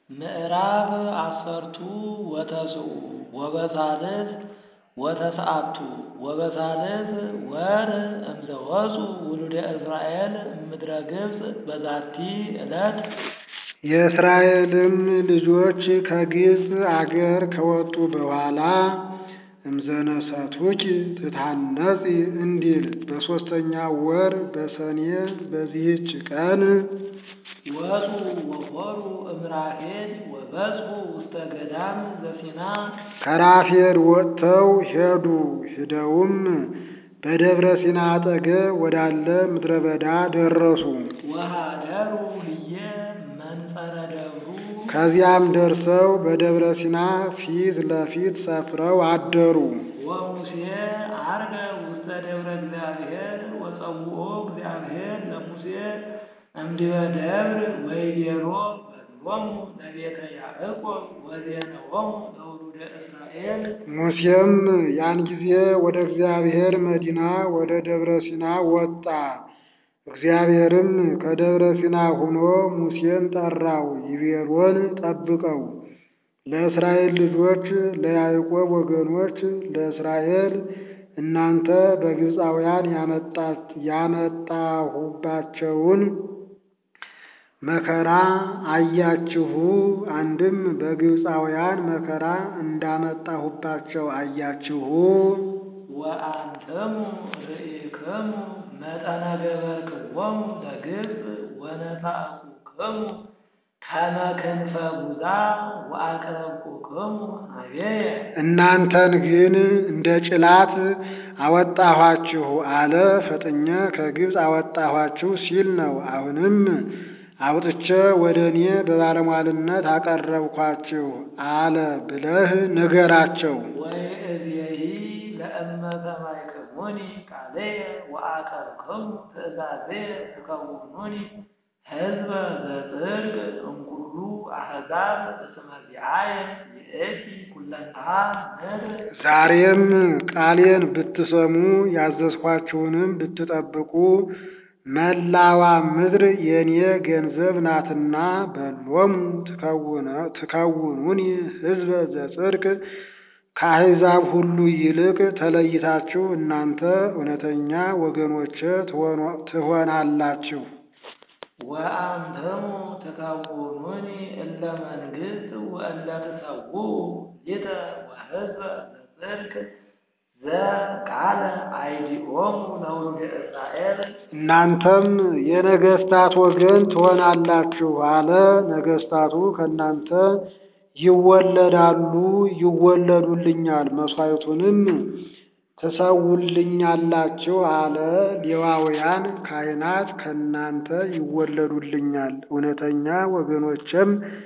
ምዕራፍ አሰርቱ ወተስዑ ወበሳልስ ወተስዓቱ ወበሳልስ ወር እምዘወፁ ውሉደ እስራኤል እምድረ ግብፅ በዛቲ ዕለት የእስራኤልም ልጆች ከግብፅ አገር ከወጡ በኋላ እምዘነሰቱኪ ትታነጺ እንዲል በሦስተኛው ወር በሰኔ በዚህች ቀን ወፁ ወሖሩ እምራፌድ ወበጽሑ ውስተ ገዳም ዘሲና ከራፌድ ወጥተው ሄዱ። ሂደውም በደብረ ሲና አጠገብ ወዳለ ምድረ በዳ ደረሱ። ወኀደሩ ህየ መንጸረ ደብሩ ከዚያም ደርሰው በደብረ ሲና ፊት ለፊት ሰፍረው አደሩ። ወሙሴ ዐርገ ውስተ ደብረ እግዚአብሔር ወጸውኦ እግዚአብሔር ለሙሴ እምድበ ደብር ወይቤሎ በሎሙ ለቤተ ያዕቆብ ወዜነዎሙ ለውሉደ እስራኤል ሙሴም ያን ጊዜ ወደ እግዚአብሔር መዲና ወደ ደብረ ሲና ወጣ። እግዚአብሔርም ከደብረ ሲና ሆኖ ሙሴን ጠራው። ይቤሎን ጠብቀው ለእስራኤል ልጆች ለያዕቆብ ወገኖች ለእስራኤል እናንተ በግብፃውያን ያመጣሁባቸውን መከራ አያችሁ። አንድም በግብፃውያን መከራ እንዳመጣሁባቸው አያችሁ። ወአንትሙ ርኢክሙ መጠነ ገበርክዎሙ ለግብፅ ወነሣእኩክሙ ከመ ክንፈ ጕዛ ወአቅረብኩክሙ ኀቤየ እናንተን ግን እንደ ጭላት አወጣኋችሁ አለ። ፈጥኜ ከግብፅ አወጣኋችሁ ሲል ነው። አሁንም አውጥቼ ወደ እኔ በባለሟልነት አቀረብኳችሁ አለ ብለህ ንገራቸው። ወይእዜሂ ለእመ ሰማዕክሙኒ ቃልየ ወአቀብክሙ ትእዛዝየ ትከውኑኒ ሕዝበ ዘጽድቅ እምኩሉ አሕዛብ እስመ ዚአየ ይእቲ ኩለንትሃ ምድር ዛሬም ቃሌን ብትሰሙ ያዘዝኳችሁንም ብትጠብቁ መላዋ ምድር የእኔ ገንዘብ ናትና በሎሙ ትከውኑኒ ሕዝበ ዘጽድቅ ከአሕዛብ ሁሉ ይልቅ ተለይታችሁ እናንተ እውነተኛ ወገኖቼ ትሆናላችሁ። ወአንትሙ ትከውኑኒ እለ መንግሥት ወእለ ትሰውኡ ሊተ ወሕዝበ ዘጽድቅ ዘቃለ አይዲኦሙ ለውሉደ እስራኤል እናንተም የነገሥታት ወገን ትሆናላችሁ አለ። ነገሥታቱ ከእናንተ ይወለዳሉ፣ ይወለዱልኛል፣ መሥዋዕቱንም ትሰውልኛላችሁ አለ። ሌዋውያን ካህናት ከእናንተ ይወለዱልኛል፣ እውነተኛ ወገኖችም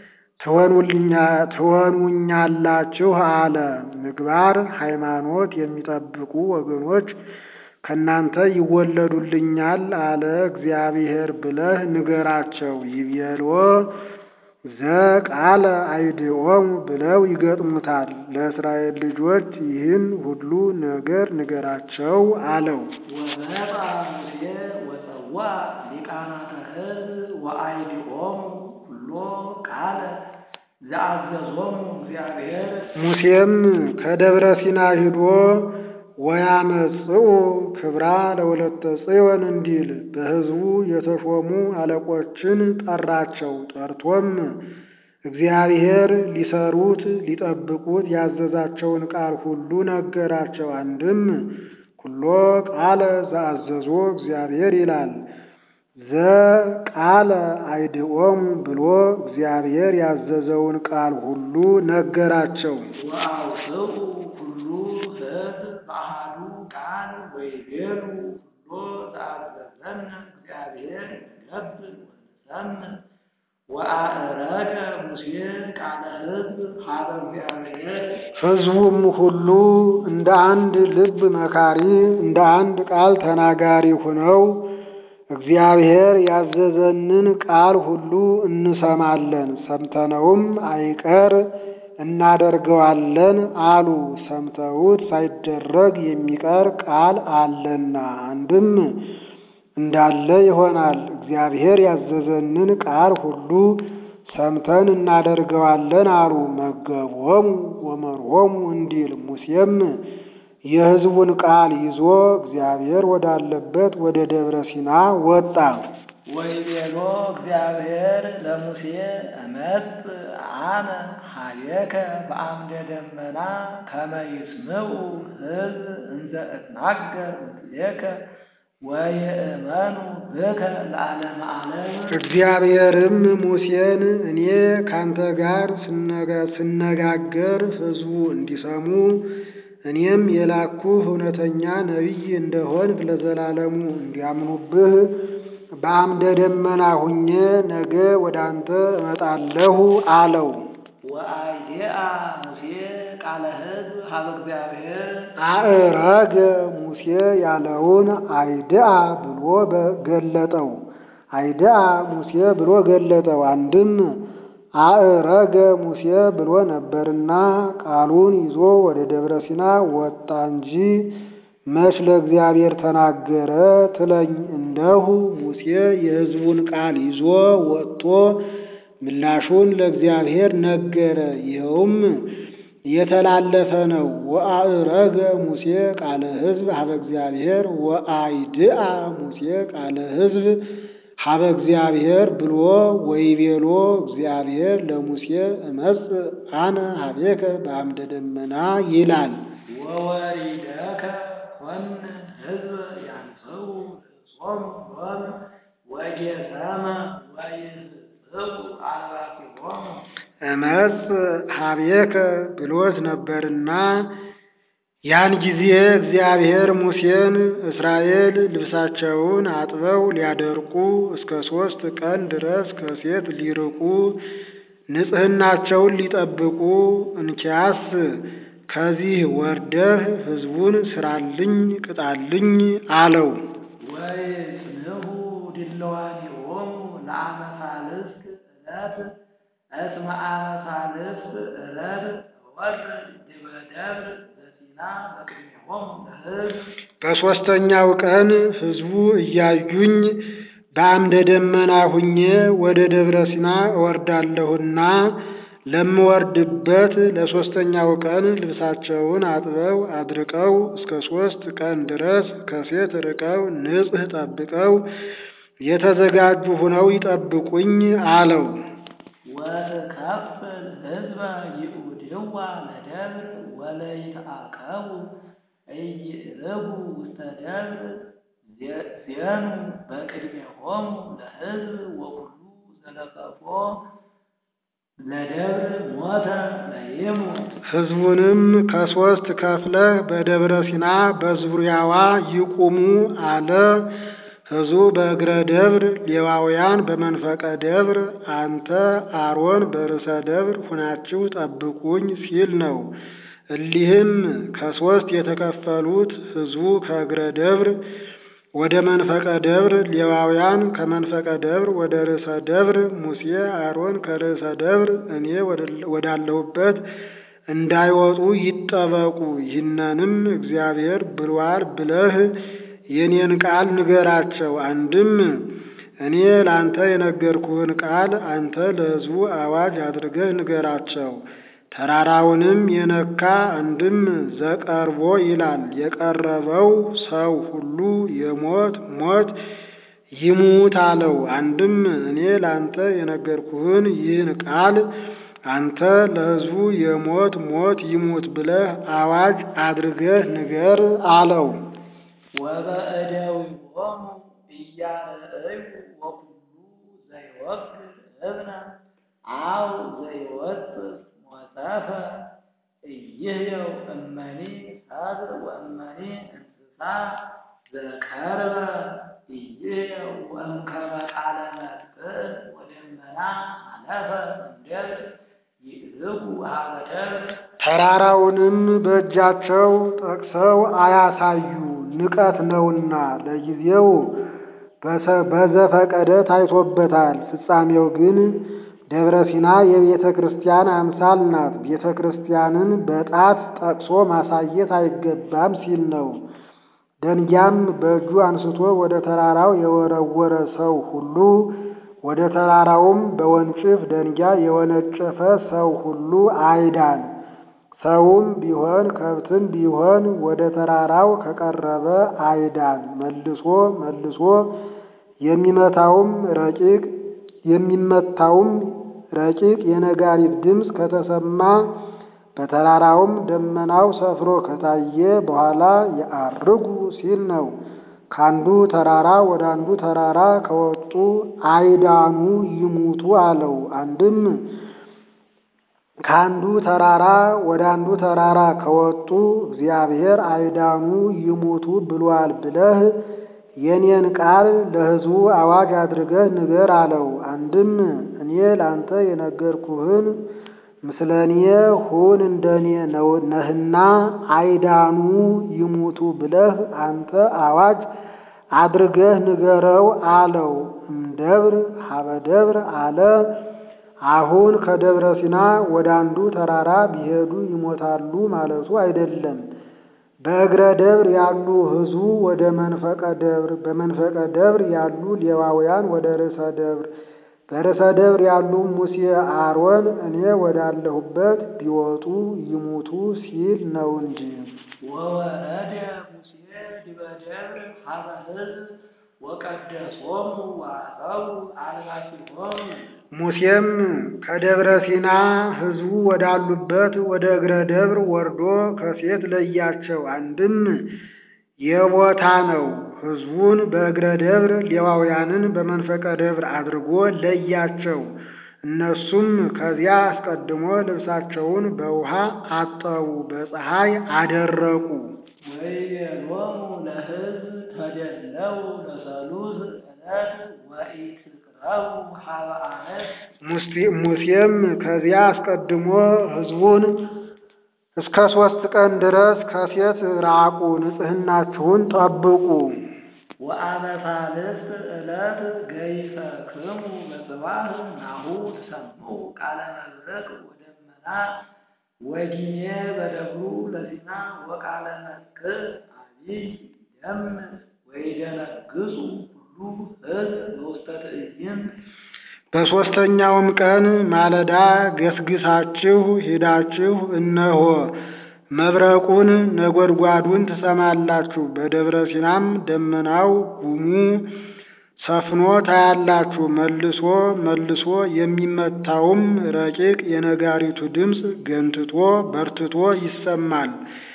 ትሆኑኛላችሁ አለ። ምግባር ሃይማኖት የሚጠብቁ ወገኖች ከእናንተ ይወለዱልኛል አለ እግዚአብሔር ብለህ ንገራቸው። ይቤልዎ ዘቃለ አይድኦሙ ብለው ይገጥሙታል። ለእስራኤል ልጆች ይህን ሁሉ ነገር ንገራቸው አለው። ወመጣ ሙሴ ወጸዋ ሊቃናተ ሕዝብ ወአይዲኦሙ ኩሎ ቃለ ዘአዘዞሙ እግዚአብሔር ሙሴም ከደብረ ሲና ሂዶ ወያመጽኡ ክብራ ለወለተ ጽዮን እንዲል በሕዝቡ የተሾሙ አለቆችን ጠራቸው። ጠርቶም እግዚአብሔር ሊሰሩት ሊጠብቁት ያዘዛቸውን ቃል ሁሉ ነገራቸው። አንድም ኩሎ ቃለ ዘአዘዞ እግዚአብሔር ይላል። ዘቃለ አይድኦሙ ብሎ እግዚአብሔር ያዘዘውን ቃል ሁሉ ነገራቸው። ወአውስኡ ኩሉ ሕዝብ በአሐዱ ቃል ወይቤሉ ኩሎ ዘአዘዘነ እግዚአብሔር ነብል ወንሰምዕ ወአእረገ ሙሴ ቃለ ሕዝብ ሀበ እግዚአብሔር ሕዝቡም ሁሉ እንደ አንድ ልብ መካሪ እንደ አንድ ቃል ተናጋሪ ሆነው እግዚአብሔር ያዘዘንን ቃል ሁሉ እንሰማለን፣ ሰምተነውም አይቀር እናደርገዋለን አሉ። ሰምተውት ሳይደረግ የሚቀር ቃል አለና አንድም እንዳለ ይሆናል። እግዚአብሔር ያዘዘንን ቃል ሁሉ ሰምተን እናደርገዋለን አሉ። መገቦሙ ወመርሆሙ እንዲል ሙሴም የሕዝቡን ቃል ይዞ እግዚአብሔር ወዳለበት ወደ ደብረ ሲና ወጣ። ወይቤሎ እግዚአብሔር ለሙሴ እመጽ አነ ኀቤከ በአምደ ደመና ከመ ይስምዑ ሕዝብ እንዘ እትናገር ምስሌከ ወይእመኑ ብከ ለዓለመ ዓለም። እግዚአብሔርም ሙሴን እኔ ካንተ ጋር ስነጋገር ሕዝቡ እንዲሰሙ እኔም የላኩህ እውነተኛ ነቢይ እንደሆንክ ለዘላለሙ እንዲያምኑብህ በአምደ ደመና ሁኜ ነገ ወደ አንተ እመጣለሁ አለው። ወአይዴአ ሙሴ ቃለ ሕዝብ ሀበ እግዚአብሔር አእረገ ሙሴ ያለውን አይድአ ብሎ ገለጠው። አይድአ ሙሴ ብሎ ገለጠው። አንድም አእረገ ሙሴ ብሎ ነበርና ቃሉን ይዞ ወደ ደብረ ሲና ወጣ እንጂ መች ለእግዚአብሔር ተናገረ ትለኝ እንደሁ ሙሴ የሕዝቡን ቃል ይዞ ወጥቶ ምላሹን ለእግዚአብሔር ነገረ። ይኸውም የተላለፈ ነው። ወአእረገ ሙሴ ቃለ ሕዝብ ሀበ እግዚአብሔር ወአይድአ ሙሴ ቃለ ሕዝብ ሀበ እግዚአብሔር ብሎ ወይቤሎ እግዚአብሔር ለሙሴ እመጽእ አነ ሀቤከ በአምደ ደመና ይላል። ወወሪደከ ኮንን ሕዝብ ያንስኡ ጾም ሎሙ ወጌሰመ ወይስጽኡ አልባሲሆሙ እመጽእ ሀቤከ ብሎት ነበርና ያን ጊዜ እግዚአብሔር ሙሴን እስራኤል ልብሳቸውን አጥበው ሊያደርቁ እስከ ሦስት ቀን ድረስ ከሴት ሊርቁ ንጽሕናቸውን ሊጠብቁ እንኪያስ ከዚህ ወርደህ ሕዝቡን ስራልኝ ቅጣልኝ አለው። ወይጽንሑ ድልዋኒሆሙ ለአመ ሣልስት ዕለት እስመ አመ ሣልስት ዕለት ወርድ ዲበ ደብር ዘሲና በቅድሜሆሙ ለሕዝብ በሦስተኛው ቀን ሕዝቡ እያዩኝ በአምደ ደመና ሁኜ ወደ ደብረ ሲና እወርዳለሁና ለምወርድበት ለሦስተኛው ቀን ልብሳቸውን አጥበው አድርቀው እስከ ሦስት ቀን ድረስ ከሴት ርቀው ንጽሕ ጠብቀው የተዘጋጁ ሁነው ይጠብቁኝ አለው። ወትከፍል ሕዝበ ይኡድዋ ለደብር ወለይትአከቡ ኢይእርጉ ውስተ ደብር ዜኑ በቅድሜሆሙ ለሕዝብ ወኩሉ ዘለቀፎ ለደብር ሞተ ለይሙት ሕዝቡንም ከሦስት ከፍለህ በደብረ ሲና በዙሪያዋ ይቁሙ አለ። ሕዝቡ በእግረ ደብር፣ ሌዋውያን በመንፈቀ ደብር፣ አንተ አሮን በርዕሰ ደብር ሁናችሁ ጠብቁኝ ሲል ነው። እሊህም ከሦስት የተከፈሉት ሕዝቡ ከእግረ ደብር ወደ መንፈቀ ደብር፣ ሌዋውያን ከመንፈቀ ደብር ወደ ርዕሰ ደብር፣ ሙሴ አሮን ከርዕሰ ደብር እኔ ወዳለሁበት እንዳይወጡ ይጠበቁ። ይህንንም እግዚአብሔር ብሏል ብለህ የኔን ቃል ንገራቸው። አንድም እኔ ለአንተ የነገርኩህን ቃል አንተ ለሕዝቡ አዋጅ አድርገህ ንገራቸው። ተራራውንም የነካ አንድም ዘቀርቦ ይላል የቀረበው ሰው ሁሉ የሞት ሞት ይሙት አለው። አንድም እኔ ለአንተ የነገርኩህን ይህን ቃል አንተ ለሕዝቡ የሞት ሞት ይሙት ብለህ አዋጅ አድርገህ ንገር አለው። ወበእደዊሆሙ እያርእዩ ወኩሉ ዘይወግር እብነ አው ዘይወጽእ ሞጸፈ እይህየው እመኒ ሰብእ ወእመኒ እንስሳ ዘቀርበ እይህየው ወእምከመ ቃለ መጥቅዕ ወደመና አለፈ እምደብር ይእዝጉ ሀበ ደብር ተራራውንም በእጃቸው ጠቅሰው አያሳዩ ንቀት ነውና ለጊዜው በዘፈቀደ ታይቶበታል። ፍጻሜው ግን ደብረ ሲና የቤተ ክርስቲያን አምሳል ናት። ቤተ ክርስቲያንን በጣት ጠቅሶ ማሳየት አይገባም ሲል ነው። ደንጊያም በእጁ አንስቶ ወደ ተራራው የወረወረ ሰው ሁሉ ወደ ተራራውም በወንጭፍ ደንጊያ የወነጨፈ ሰው ሁሉ አይዳን። ሰውም ቢሆን ከብትም ቢሆን ወደ ተራራው ከቀረበ አይዳን። መልሶ መልሶ የሚመታውም ረቂቅ የሚመታውም ረቂቅ የነጋሪት ድምፅ ከተሰማ በተራራውም ደመናው ሰፍሮ ከታየ በኋላ የዐርጉ ሲል ነው። ከአንዱ ተራራ ወደ አንዱ ተራራ ከወጡ አይዳኑ ይሙቱ አለው። አንድም ከአንዱ ተራራ ወደ አንዱ ተራራ ከወጡ እግዚአብሔር አይዳኑ ይሙቱ ብሏል ብለህ የኔን ቃል ለሕዝቡ አዋጅ አድርገህ ንገር አለው። አንድም እኔ ላንተ የነገርኩህን ምስለኔ ሁን እንደኔ ነህና አይዳኑ ይሙቱ ብለህ አንተ አዋጅ አድርገህ ንገረው አለው። እምደብር ሀበ ደብር አለ። አሁን ከደብረ ሲና ወደ አንዱ ተራራ ቢሄዱ ይሞታሉ ማለቱ አይደለም። በእግረ ደብር ያሉ ሕዝቡ ወደ መንፈቀ ደብር፣ በመንፈቀ ደብር ያሉ ሌዋውያን ወደ ርዕሰ ደብር፣ በርዕሰ ደብር ያሉ ሙሴ አሮን እኔ ወዳለሁበት ቢወጡ ይሙቱ ሲል ነው እንጂ። ወወረደ ሙሴ ዲበ ደብር ሀበ ሕዝብ ወቀደሶሙ ወአፀው አልባሲሆሙ ሙሴም ከደብረ ሲና ሕዝቡ ወዳሉበት ወደ እግረ ደብር ወርዶ ከሴት ለያቸው። አንድም የቦታ ነው። ሕዝቡን በእግረ ደብር ሌዋውያንን በመንፈቀ ደብር አድርጎ ለያቸው። እነሱም ከዚያ አስቀድሞ ልብሳቸውን በውሃ አጠቡ፣ በፀሐይ አደረቁ። ወይቤሎሙ ለሕዝብ ተደለው ለሰሉስ ዕለት ወኢትቅረቡ ሀበ አነት ሙሴም ከዚያ አስቀድሞ ሕዝቡን እስከ ሦስት ቀን ድረስ ከሴት ራቁ፣ ንጽሕናችሁን ጠብቁ። ወአመ ሣልስት ዕለት ገይሰክሙ በጽባሕ ናሁ ትሰምዑ ቃለ መብረቅ ወደመና ወጊኔ በደብሩ ለሲና ወቃለ መክር አቢይ ደም ወይደነግጹ ሁሉ ሕዝብ በውስተ ትዕይንት በሦስተኛውም ቀን ማለዳ ገስግሳችሁ ሂዳችሁ እነሆ መብረቁን ነጎድጓዱን ትሰማላችሁ፣ በደብረ ሲናም ደመናው ጉሙ ሰፍኖ ታያላችሁ። መልሶ መልሶ የሚመታውም ረቂቅ የነጋሪቱ ድምፅ ገንትቶ በርትቶ ይሰማል።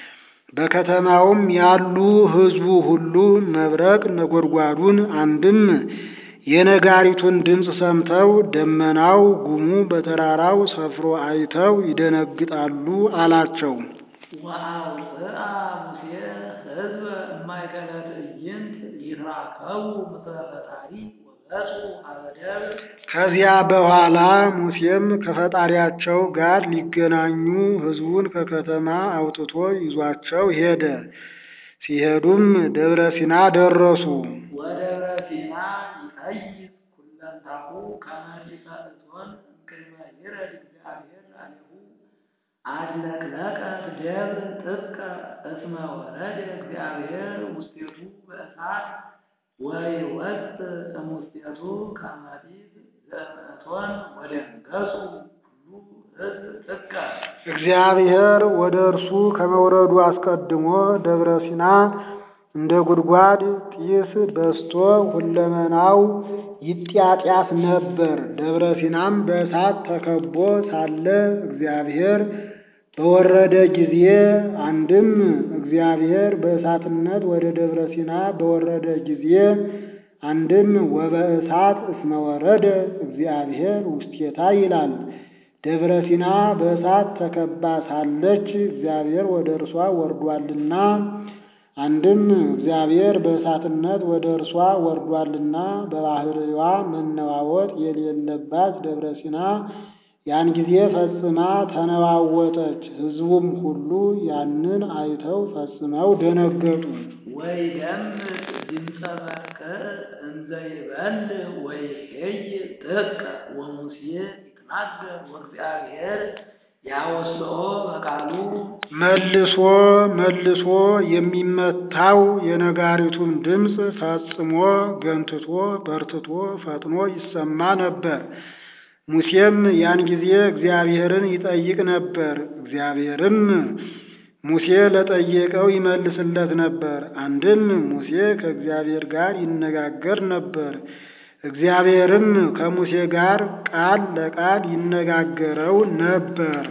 በከተማውም ያሉ ሕዝቡ ሁሉ መብረቅ ነጎድጓዱን አንድም የነጋሪቱን ድምፅ ሰምተው ደመናው ጉሙ በተራራው ሰፍሮ አይተው ይደነግጣሉ አላቸው። ወአውፅአ ሙሴ ሕዝበ እማእከለ ትዕይንት ይትራከቡ ምስለ ፈጣሪ ወገጹ ሀበ ደብር ከዚያ በኋላ ሙሴም ከፈጣሪያቸው ጋር ሊገናኙ ሕዝቡን ከከተማ አውጥቶ ይዟቸው ሄደ። ሲሄዱም ደብረ ሲና ደረሱ። ወደብረ ሲና ይጠይቅ ኩለንታሁ ከመ ይሰእቶን እምቅድመ ይረድ እግዚአብሔር ላለሁ አድለቅለቀት ደብር ጥቀ እስመ ወረደ እግዚአብሔር ውስቴቱ በእሳት ወይወፅ እሙስቴቱ ከመ ጢስ ዘእምእቶን ወደንገጹ ሁሉ ሕዝብ ጥቀ እግዚአብሔር ወደ እርሱ ከመውረዱ አስቀድሞ ደብረ ሲና እንደ ጉድጓድ ጢስ በስቶ ሁለመናው ይጢያጢያስ ነበር። ደብረ ሲናም በእሳት ተከቦ ሳለ እግዚአብሔር በወረደ ጊዜ አንድም እግዚአብሔር በእሳትነት ወደ ደብረ ሲና በወረደ ጊዜ አንድም ወበእሳት እስመ ወረደ እግዚአብሔር ውስቴታ ይላል። ደብረ ሲና በእሳት ተከባ ሳለች እግዚአብሔር ወደ እርሷ ወርዷልና አንድም እግዚአብሔር በእሳትነት ወደ እርሷ ወርዷልና በባህርዋ መነዋወጥ የሌለባት ደብረ ሲና ያን ጊዜ ፈጽማ ተነዋወጠች። ሕዝቡም ሁሉ ያንን አይተው ፈጽመው ደነገጡ። ወይደምጥ ድምፀ በርቅዕ እንዘ ይበል ወይሄይ ጥቀ ወሙሴ ይትናገር ወእግዚአብሔር ያወስኦ በቃሉ መልሶ መልሶ የሚመታው የነጋሪቱን ድምፅ ፈጽሞ ገንትቶ በርትቶ ፈጥኖ ይሰማ ነበር። ሙሴም ያን ጊዜ እግዚአብሔርን ይጠይቅ ነበር። እግዚአብሔርም ሙሴ ለጠየቀው ይመልስለት ነበር። አንድም ሙሴ ከእግዚአብሔር ጋር ይነጋገር ነበር። እግዚአብሔርም ከሙሴ ጋር ቃል ለቃል ይነጋገረው ነበር።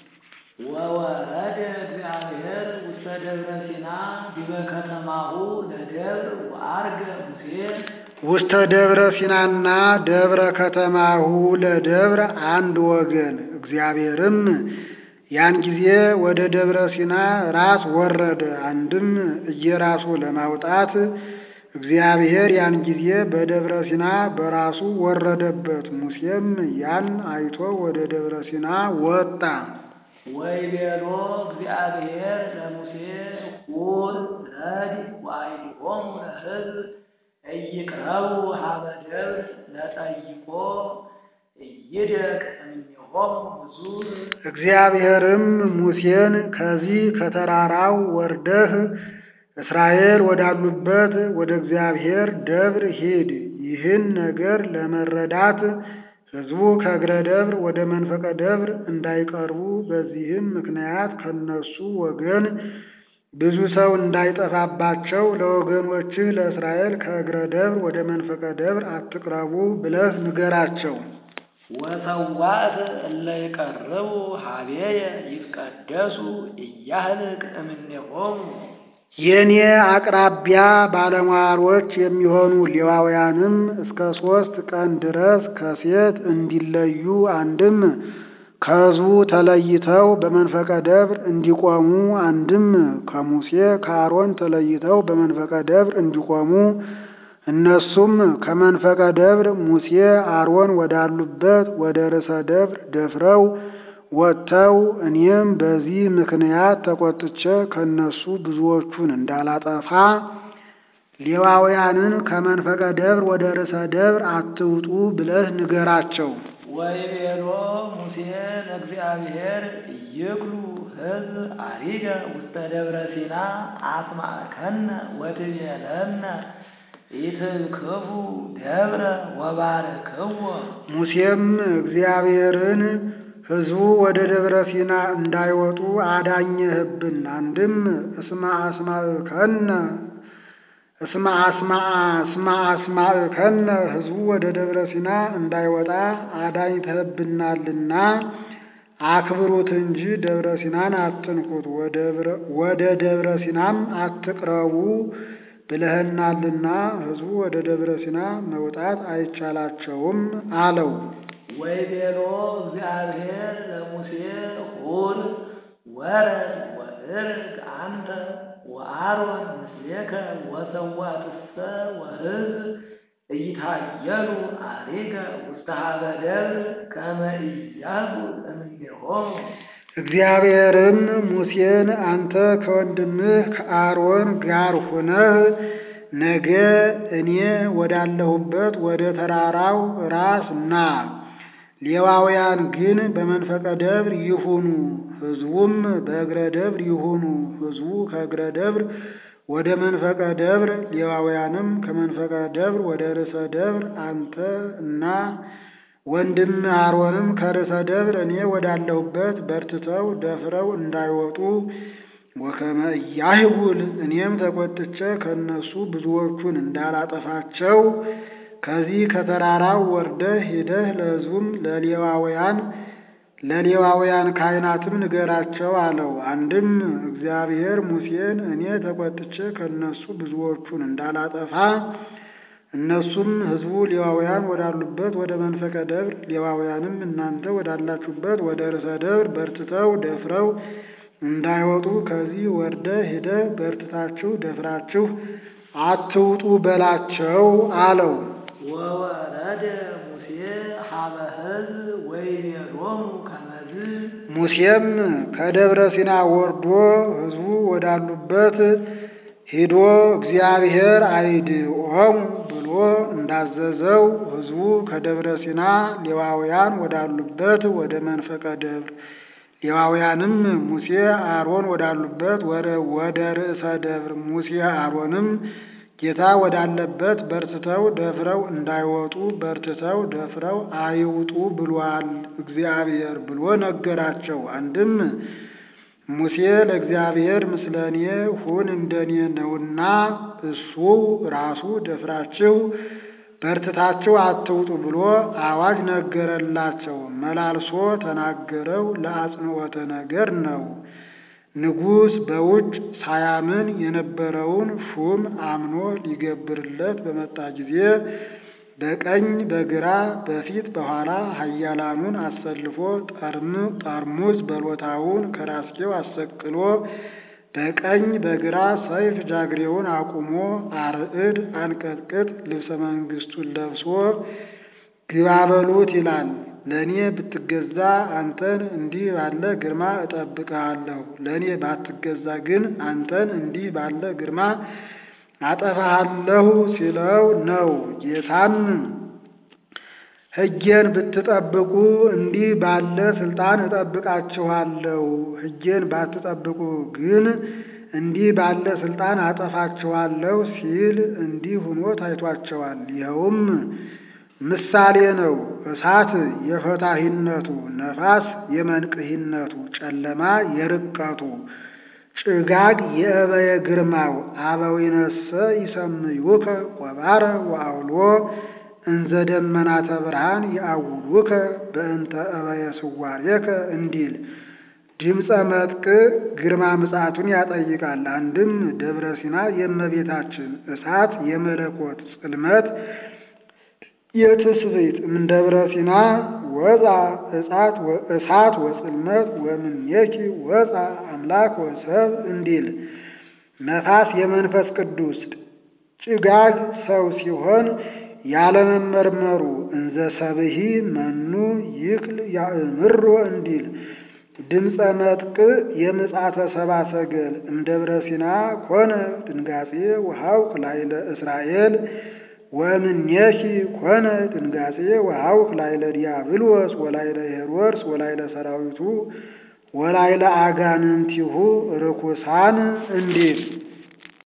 ወወረደ እግዚአብሔር ውስተ ደብረ ሲና ዲበ ከተማሁ ለደብር ወአርገ ሙሴ ውስተ ደብረ ሲናና ደብረ ከተማሁ ለደብር አንድ ወገን። እግዚአብሔርም ያን ጊዜ ወደ ደብረ ሲና ራስ ወረደ። አንድም እየራሱ ለማውጣት እግዚአብሔር ያን ጊዜ በደብረ ሲና በራሱ ወረደበት። ሙሴም ያን አይቶ ወደ ደብረ ሲና ወጣ። ወይቤሎ እግዚአብሔር ለሙሴ ቁል ረድ ወአይድኦሙ ለሕዝብ እይቅረቡ ሀበ ደብር ለጠይቆ እይደቅ እምኔሆሙ ብዙ እግዚአብሔርም ሙሴን ከዚህ ከተራራው ወርደህ እስራኤል ወዳሉበት ወደ እግዚአብሔር ደብር ሂድ። ይህን ነገር ለመረዳት ሕዝቡ ከእግረ ደብር ወደ መንፈቀ ደብር እንዳይቀርቡ፣ በዚህም ምክንያት ከነሱ ወገን ብዙ ሰው እንዳይጠፋባቸው ለወገኖችህ ለእስራኤል ከእግረ ደብር ወደ መንፈቀ ደብር አትቅረቡ ብለህ ንገራቸው። ወሰዋዕት እለ ይቀርቡ ሀቤየ ይትቀደሱ እያህልቅ እምኔሆሙ የእኔ አቅራቢያ ባለሟሎች የሚሆኑ ሌዋውያንም እስከ ሦስት ቀን ድረስ ከሴት እንዲለዩ አንድም ከሕዝቡ ተለይተው በመንፈቀ ደብር እንዲቆሙ አንድም ከሙሴ ከአሮን ተለይተው በመንፈቀ ደብር እንዲቆሙ እነሱም ከመንፈቀ ደብር ሙሴ አሮን ወዳሉበት ወደ ርዕሰ ደብር ደፍረው ወጥተው እኔም በዚህ ምክንያት ተቆጥቼ ከነሱ ብዙዎቹን እንዳላጠፋ ሌዋውያንን ከመንፈቀ ደብር ወደ ርዕሰ ደብር አትውጡ ብለህ ንገራቸው። ወይቤሎ ሙሴ ለእግዚአብሔር ይክሉ ሕዝብ አሪገ ውስተ ደብረ ሲና አስማዕከነ ወትቤለነ ኢትክፉ ደብረ ወባርክዎ ሙሴም እግዚአብሔርን ሕዝቡ ወደ ደብረ ሲና እንዳይወጡ አዳኘህብን። አንድም እስማ አስማዕከነ እስማ አስማ እስማ አስማዕከነ ሕዝቡ ወደ ደብረ ሲና እንዳይወጣ አዳኝተህብናልና አክብሩት እንጂ ደብረ ሲናን አትንኩት፣ ወደ ደብረ ሲናም አትቅረቡ ብለህናልና ሕዝቡ ወደ ደብረ ሲና መውጣት አይቻላቸውም አለው። ወይቤሎ እግዚአብሔር ለሙሴ ሁር ወረድ ወእርግ አንተ ወአሮን ምስሌከ ወሰዋትሰ ወሕዝብ እይታየሉ አሪገ ውስተ ሀበ ደብር ከመ ኢያጉ እምኔሆሙ እግዚአብሔርም ሙሴን አንተ ከወንድምህ ከአሮን ጋር ሆነህ ነገ እኔ ወዳለሁበት ወደ ተራራው ራስ ና። ሌዋውያን ግን በመንፈቀ ደብር ይሁኑ፣ ሕዝቡም በእግረ ደብር ይሁኑ። ሕዝቡ ከእግረ ደብር ወደ መንፈቀ ደብር፣ ሌዋውያንም ከመንፈቀ ደብር ወደ ርዕሰ ደብር፣ አንተ እና ወንድም አሮንም ከርዕሰ ደብር እኔ ወዳለሁበት በርትተው ደፍረው እንዳይወጡ ወከመ ኢያህጉል እኔም ተቆጥቼ ከእነሱ ብዙዎቹን እንዳላጠፋቸው ከዚህ ከተራራው ወርደህ ሄደህ ለሕዝቡም ለሌዋውያን ለሌዋውያን ካህናትም ንገራቸው አለው። አንድም እግዚአብሔር ሙሴን እኔ ተቆጥቼ ከእነሱ ብዙዎቹን እንዳላጠፋ እነሱም ሕዝቡ ሌዋውያን ወዳሉበት ወደ መንፈቀ ደብር ሌዋውያንም እናንተ ወዳላችሁበት ወደ ርዕሰ ደብር በርትተው ደፍረው እንዳይወጡ ከዚህ ወርደህ ሄደህ በርትታችሁ ደፍራችሁ አትውጡ በላቸው አለው። ወወረደ ሙሴ ሀበ ሕዝብ ወይቤሎሙ ከመዝ ሙሴም ከደብረ ሲና ወርዶ ሕዝቡ ወዳሉበት ሄዶ እግዚአብሔር አይድኦሙ ብሎ እንዳዘዘው ሕዝቡ ከደብረ ሲና ሌዋውያን ወዳሉበት ወደ መንፈቀ ደብር ሌዋውያንም ሙሴ አሮን ወዳሉበት ወደ ርዕሰ ደብር ሙሴ አሮንም ጌታ ወዳለበት በርትተው ደፍረው እንዳይወጡ በርትተው ደፍረው አይውጡ ብሏል እግዚአብሔር ብሎ ነገራቸው። አንድም ሙሴ ለእግዚአብሔር ምስለኔ ሁን እንደኔ ነውና እሱ ራሱ ደፍራችሁ በርትታችሁ አትውጡ ብሎ አዋጅ ነገረላቸው። መላልሶ ተናገረው ለአጽንዖተ ነገር ነው። ንጉሥ በውጭ ሳያምን የነበረውን ሹም አምኖ ሊገብርለት በመጣ ጊዜ በቀኝ በግራ በፊት በኋላ ኃያላኑን አሰልፎ ጠርሙዝ በሎታውን ከራስጌው አሰቅሎ በቀኝ በግራ ሰይፍ ጃግሬውን አቁሞ አርዕድ አንቀጥቅጥ ልብሰ መንግሥቱን ለብሶ ግባ በሉት ይላል። ለእኔ ብትገዛ አንተን እንዲህ ባለ ግርማ እጠብቅሃለሁ፣ ለእኔ ባትገዛ ግን አንተን እንዲህ ባለ ግርማ አጠፋሃለሁ ሲለው ነው። ጌታም ሕጌን ብትጠብቁ እንዲህ ባለ ስልጣን እጠብቃችኋለሁ፣ ሕጌን ባትጠብቁ ግን እንዲህ ባለ ስልጣን አጠፋችኋለሁ ሲል እንዲህ ሆኖ ታይቷቸዋል። ይኸውም ምሳሌ ነው። እሳት የፈታሂነቱ፣ ነፋስ የመንቅሂነቱ፣ ጨለማ የርቀቱ፣ ጭጋግ የእበየ ግርማው አበዊነሰ ይሰምዩከ ቆባረ ወአውሎ እንዘ ደመናተ ብርሃን የአውሉከ በእንተ እበየ ስዋሬከ እንዲል ድምፀ መጥቅ ግርማ ምጽአቱን ያጠይቃል። አንድም ደብረ ሲና የእመቤታችን እሳት የመለኮት ጽልመት የትስብእት እምደብረ ሲና ወፃ እሳት እሳት ወጽልመት ወምኔኪ ወፃ አምላክ ወሰብ እንዲል ነፋስ የመንፈስ ቅዱስ ጭጋግ ሰው ሲሆን ያለመመርመሩ እንዘ ሰብሂ መኑ ይክል ያእምሮ እንዲል ድምፀ መጥቅ የምጽአተ ሰብአ ሰገል እምደብረ ሲና ኮነ ድንጋጼ ወሐውክ ላይለ እስራኤል ወእምኔኪ ኮነ ድንጋጼ ወሐውክ ላይለ ዲያብሎስ ወላይለ ሄሮድስ ወላይለ ሰራዊቱ ወላይለ አጋንንቲሁ ርኩሳን እንዲል